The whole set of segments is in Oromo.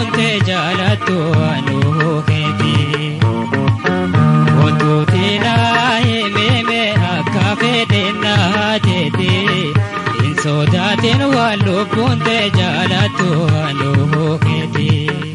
lubbuuntee jaalattu anuu keeti. Wantoota himime akka fedhinnaa jeeti. Hin sodaatin waan lubbuuntee jaalattu anuu keeti.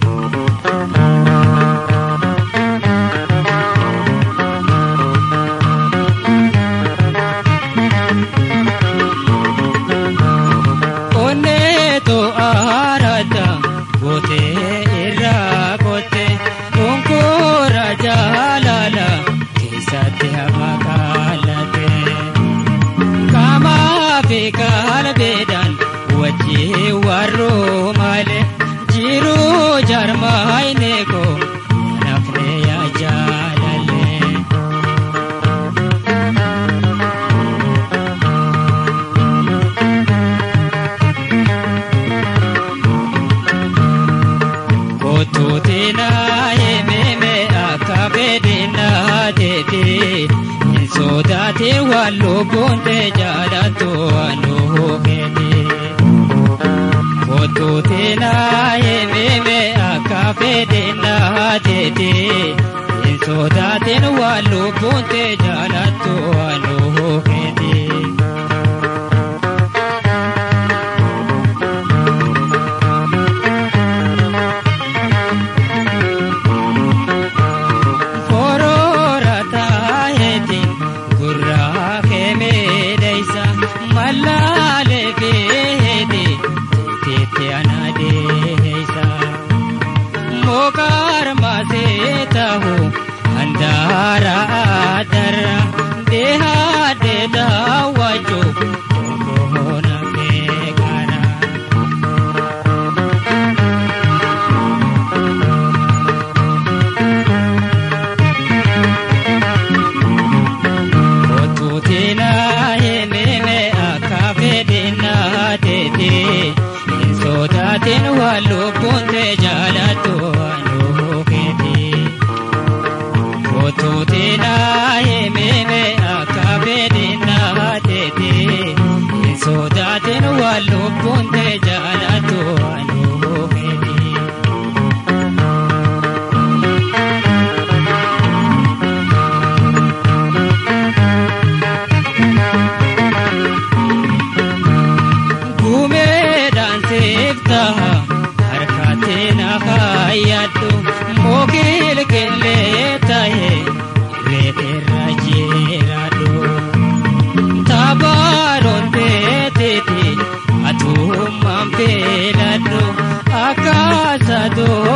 Onneetu aarata gootee irraa kotte konkoora jaalala keessatti hafa kaalate. Qaamaa fi qalbeedhaan wajjin warroo malee jiruu jarmaayine koo nafne yaa jaalalee. Kottuutina himime akka fedhinnaa teeti. Hin sodaate waan lubbuuntee jaalattu anuu keeti. Kottuutina himime akka fedhinnaa teeti. Hin sodaatin waan lubbuuntee jaalattu anuu keeti. Koroora taayetiin gurraa kemeedeysa mallaalee keeti teettee anaadeeysa. Mokaar maasee tahu handaara adarra deehaadee daawwachuu konkoona keekara. Kottuutina himime akka fedhinnaa teeti. Hin sodaatin waan lubbuuntee jaalattu anuu keeti. Kottuutina himime akka fedhinnaa teeti. Hin sodaatin waan lubbuuntee jaalattu anuu keeti. Gumeedhaan seeftaha harkatee na fayyadhu mookil qillee tahe reeterra jeeradhu. Taphaadhoon teeteeti atummaan feeladhu akka sadoo